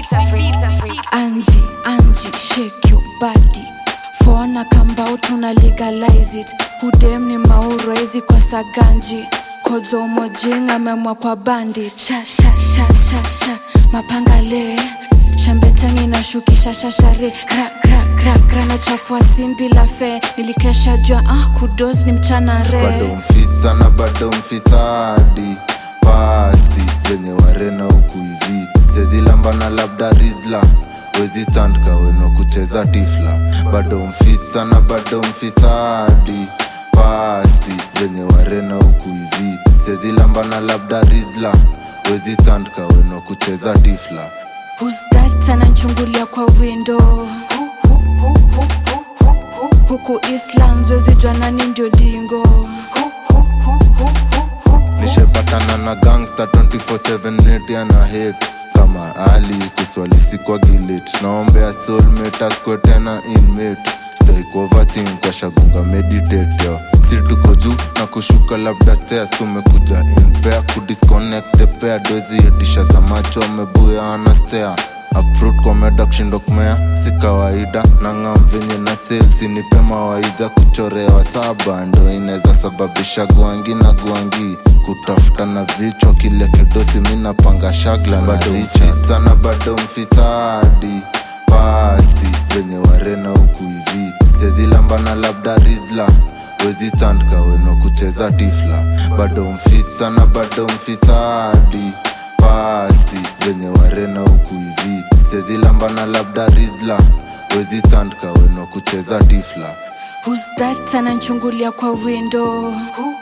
Angie, Angie, shake your body. Fona kambao tuna legalize it. Hudem ni mauro hizi kwa saganji. Kodzo mojing amemwa kwa bandi. Sha sha sha sha sha. Mapanga le. Shambetani na shukisha shashare. Gra gra gra gra na chafua sin bila fe. Nilikesha jua ah kudos ni mchana re. bado mfisa na bado mfisadi pasi venye warena huku hivi sezilambana labda rizla wezi stand kaweno kucheza tifla bado mfisa na bado mfisadi pasi venye warena huku hivi sezilambana labda rizla wezi stand kaweno kucheza tifla Who's that ananchungulia kwa window huku Islands wezi jua nani ndio dingo nishepatana na gangsta 24/7 net ana hate kama ali kiswali sikwa gilit naombea soulmate askwe tena inmate stake overthink kwa shagunga meditate yo si tuko juu na kushuka labda stairs tumekuja in pair kudisconnect the pair dozi itisha za macho amebuya ana stare Uproot kwa meda kushindo kumea si kawaida na ngam venye na sales nipe mawaidha kuchorewa saba ndo inaweza sababisha gwangi na gwangi kutafuta na vichwa kile kidosi mi napanga shagla na richi sana bado mfisadi pasi venye warena huku hivi sezilambana labda rizla wezi stand kaweno kucheza tifla bado mfisa na bado mfisadi pasi venye warena huku hivi sezilambana labda rizla wezi stand kaweno kucheza tifla Who's that ananchungulia kwa window